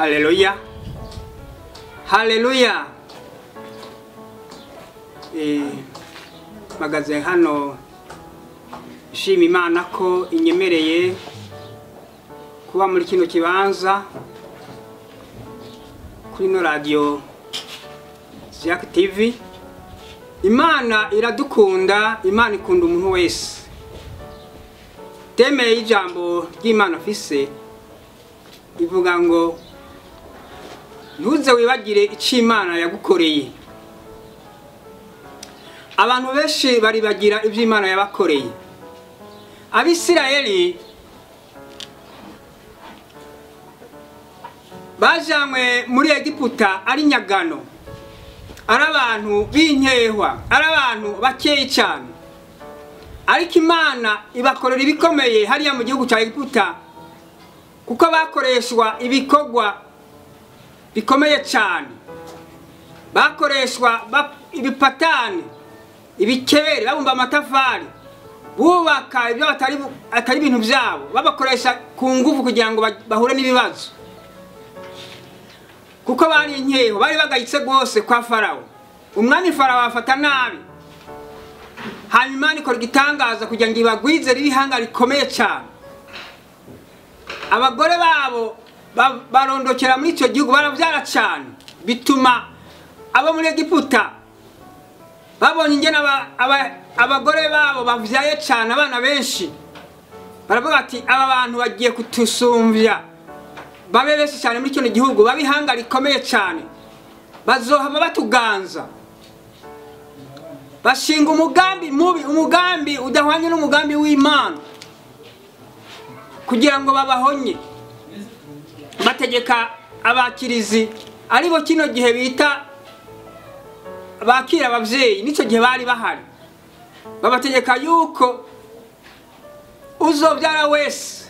haleluya haleluya Eh, mpagaze hano nshima imana ko inyemereye kuba muri kino kibanza kuri ino radiyo Jack TV imana iradukunda imana ikunda umuntu wese temeye y'ijambo ry'imana afise ivuga ngo ntuze wibagire icyo imana yagukoreye abantu benshi baribagira ibyo imana yabakoreye abisirayeli bajanywe muri egiputa ari nyagano ari abantu b'inkehwa ari abantu bakeyi cyane ariko imana ibakorera ibikomeye hariya mu gihugu cya egiputa kuko bakoreshwa ibikorwa bikomeye cyane bakoreshwa ibipatani ibikebere babumba amatafari bubaka ibyo atari ibintu byabo babakoresha ku ngufu kugira ngo bahure n'ibibazo kuko bari inkeho bari bagayitse rwose kwa farawo umwami farawo afata nabi hanyuma imana ikora igitangaza kugira ngo ibagwize n'ibihanga rikomeye cyane abagore babo barondokera muri icyo gihugu barabyara cyane bituma abo muri egiputa babonye ingene abagore babo babyaye cyane abana benshi baravuga ati aba bantu bagiye kutusumbya babe benshi cyane muri kino gihugu babe ihanga rikomeye cyane bazohava batuganza bashinga umugambi mubi umugambi udahwanye n'umugambi w'imana kugira ngo babahonye bategeka abakirizi aribo kino gihe bita bakira ababyeyi n'icyo gihe bari bahari babategeka yuko uzobyara wese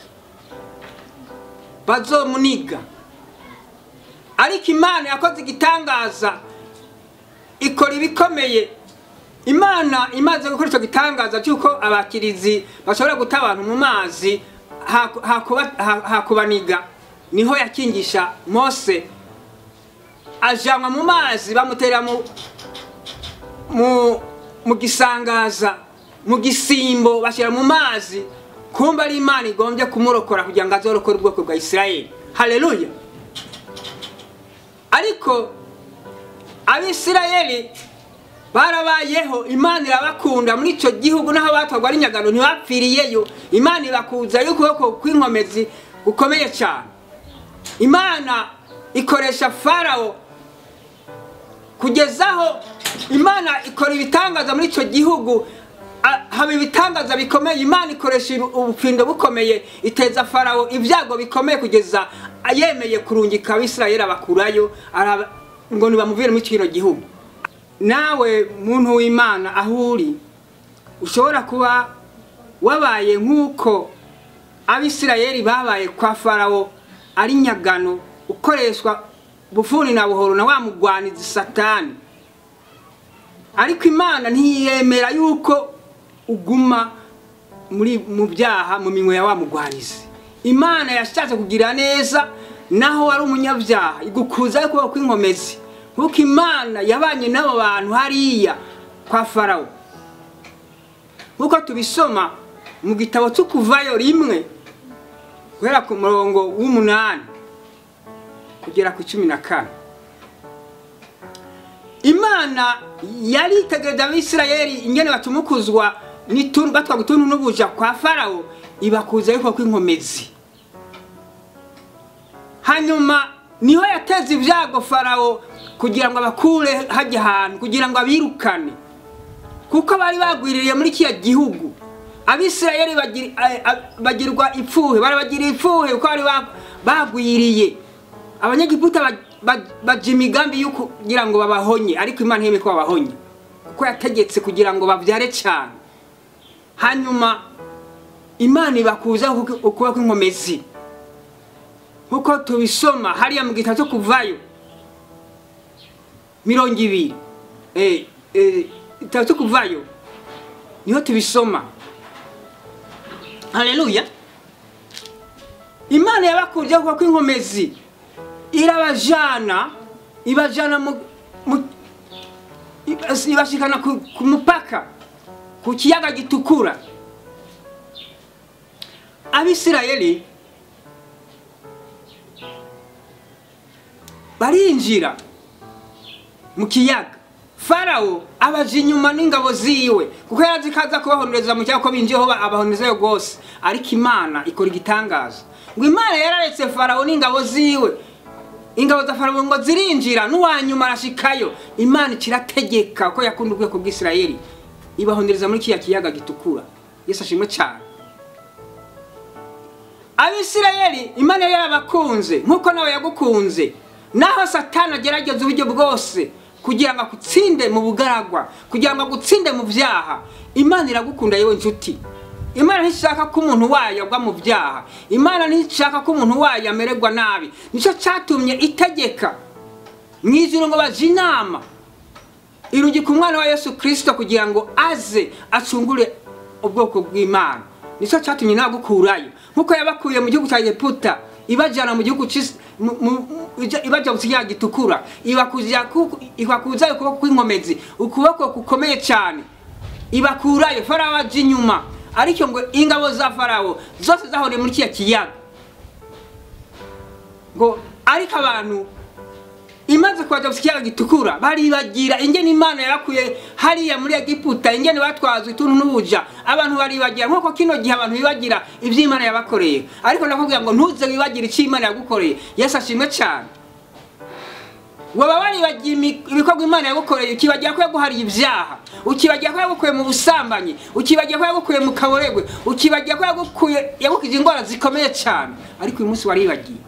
bazomuniga ariko imana yakoze igitangaza ikora ibikomeye imana imaze gukora icyo gitangaza cy'uko abakirizi bashobora guta abantu mu mazi hakubaniga niho yakingisha mose ajanwa mu mazi bamutera mu gisangaza mu gisimbo bashyira mu mazi kumva ari imana igombye kumurokora kugira ngo azorokore ubwoko bwa isirayeli hareruya ariko abisirayeli barabayeho imana irabakunda muri icyo gihugu n'aho batwarwa ari nyagano ntibapfiriyeyo imana ibakuzayo ukuboko kw'inkomezi gukomeye cyane imana ikoresha farawo kugezaho imana ikora ibitangaza muri icyo gihugu haba ibitangaza bikomeye imana ikoresha ubufindo bukomeye iteza farawo ibyago bikomeye kugeza yemeye kurungika abisirayeli abakurayo ngo ntibamuvire muri kino gihugu nawe muntu w'imana aho uri ushobora kuba wabaye nk'uko abisirayeli babaye kwa farawo ari nyagano ukoreshwa bufuni na buhoro na wa mugwanizi satani ariko imana ntiyemera yuko uguma muri mu byaha mu minwe ya wa mugwanizi imana yashatse kugira neza naho wari umunyabyaha igukuza kuba kw'inkomezi nk'uko imana yabanye n'abo bantu hariya kwa farawo nk'uko tubisoma mu gitabo cyo kuvayo rimwe guhera ku murongo w'umunani kugera ku cumi na kane imana yari itegereje abisirayeli ingene batumukuzwa batwaga utuntu n'ubuja kwa farawo ibakuza yuko kw'inkomezi hanyuma niho yateze ibyago farawo kugira ngo abakure hajya ahantu kugira ngo abirukane kuko bari bagwiririye muri kiriya gihugu abisirayeli bagirwa ipfuhe barabagiriye ipfuhe kuko bari bagwiriye abanyagiputa baja imigambi yo kugira ngo babahonye ariko imana ntiyemeye ko babahonye kuko yategetse kugira ngo babyare cyane hanyuma imana ibakuza ukuba kw'inkomezi nk'uko tubisoma hariya mu gitabo cyo kuvayo mirongo ibiri igitabo cyo kuvayo niho tubisoma haleluya imana yabakuriyeho kuba kw'inkomezi irabajana ibajana mu, mu ibas- ibashikana ku, ku mupaka ku kiyaga gitukura abisirayeli barinjira mu kiyaga farawo abaje inyuma n'ingabo ziwe kuko yarazi ko aza kubahondereza mu kiyaga ko binjiyeho ba- abahonderezayo rwose ariko imana ikora igitangaza ngo imana yararetse farawo n'ingabo ziwe ingabo za farawo ngo zirinjira n'uwanyuma arashikayo imana ikirategeka ko yakunda ubwoko bw'isirayeli ibahondereza muri kiriya kiyaga gitukura yesu ashimwe cyane abisirayeli imana yari yarabakunze nk'uko nawe yagukunze naho satani agerageza uburyo bwose kugira ngo agutsinde mu bugaragwa kugira ngo agutsinde mu byaha imana iragukunda yewe nshuti imana ntishaka ko umuntu wayo agwa mu byaha imana ntishaka ko umuntu wayo amererwa nabi nicyo cyatumye itegeka mu ijuru ngo baje inama irungika umwana wa yesu kirisito kugira ngo aze acungure ubwoko bw'imana nicyo cyatumye nagukurayo nk'uko yabakuye mu gihugu cya egiputa ibajyana mu gihugu cy'isi- mu- mu- mu- ija- ibajya mu kiyaga gitukura ibakuza ku- ibakuzayo ukuboko kw'inkomezi ukuboko gukomeye cyane ibakurayo farawo aje inyuma ariko ngo ingabo za farawo zose zahuriye muri kiriya kiyaga ngo ariko abantu imaze kubaja mu kiyaga gitukura baribagira ingene imana yabakuye hariya muri egiputa ingene batwazwa ituntu n'ubuja abantu baribagira nk'uko kino gihe abantu bibagira ibyo imana yabakoreye ariko ndakubwira ngo ntuze wibagire icyo imana yagukoreye yesu ashimwe cyane waba waribagiye imi- ibikorwa imana yagukoreye ukibagira ko yaguhariye ibyaha ukibagira ko yagukuye mu busambanyi ukibagira ko yagukuye mu kaboregwe ukibagira ko yagukuye yagukije indwara zikomeye cyane ariko uyu munsi waribagiye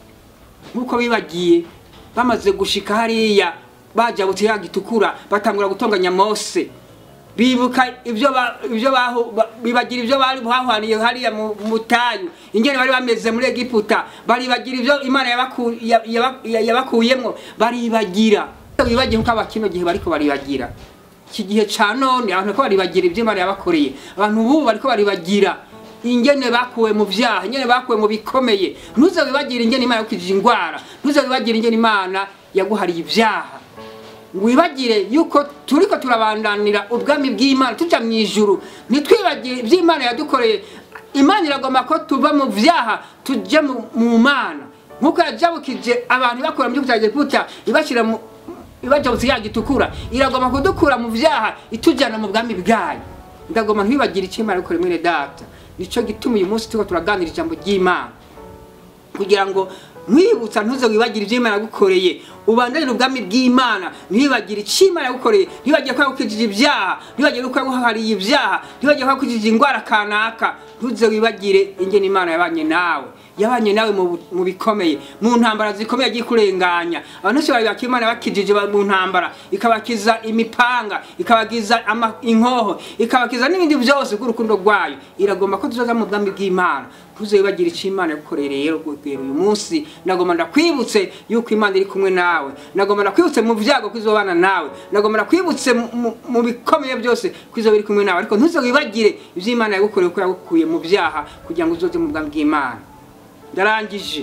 nk'uko bibagiye bamaze gushika hariya bajabutse ya gitukura batangura gutonganya mose bibuka ibyo ba- ibyo bahu- ba- bibagira ibyo bari bahwaniye hariya mu mu butayu ingene bari bameze muri egiputa baribagira ibyo imana yabaku- ya- yaba- ya- yabakuyemwo baribagira bibagiye nkuko abakino gihe bariko baribagira iki gihe ca none abantu bariko baribagira ibyo imana yabakoreye abantu bubu bariko baribagira ingene bakuwe mu vyaha ingene bakuwe mu bikomeye ntuze wibagire ingene imana yakukijije ingwara ntuze wibagire ingene imana yaguhariye ivyaha wibagire yuko turiko turabandanira ubwami bw'imana tuja mu ijuru ntitwibagire ibyo imana yadukoreye imana iragomba ko tuva mu vyaha tuje mu mu mana nk'uko yajabukije abantu ibakura mu gihugu cya egiputa ibashyira mu ibaja mu kiyaga gitukura iragomba kudukura mu vyaha itujyana mu bwami bwayo ndagomba ntibibagire icyo imana yakoreye mwene data nicyo gituma uyu munsi turiko turaganira ijambo ry'imana kugira ngo nkwibutsa ntuze wibagire ibyo imana yagukoreye ubandanire ubwami bw'imana ntiwibagire icyo imana yagukoreye ntiwibagire ko yagukijije ibyaha ntiwibagire ko yaguhariye ibyaha ntiwibagire ko yagukijije indwara kanaka ntuze wibagire ingene imana yabanye nawe yabanye nawe mu bu- mu bikomeye mu ntambara zikomeye agiye kurenganya abantu bose bari bakimana bakijije ba- mu ntambara ikabakiza imipanga ikabakiza ama- inkoho ikabakiza n'ibindi byose bw'urukundo rwayo iragomba ko tuzoza mu bwami bw'imana ntuzibagire icyo imana yagukoreye rero guhera uyu munsi nagomba ndakwibutse yuko imana iri kumwe nawe nagomba ndakwibutse mu byago ko izobana nawe nagomba ndakwibutse mu- mu- mu bikomeye byose ko izoba iri kumwe nawe ariko ntuzibagire ibyo imana yagukoreye ko yagukuye mu byaha kugira ngo uzoze mu bwami bw'imana ndarangije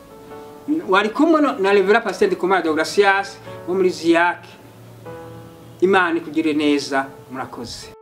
wari kumwe no- na revera pasiteri kumara deogratias wo muri ziyake imana ikugirire neza murakoze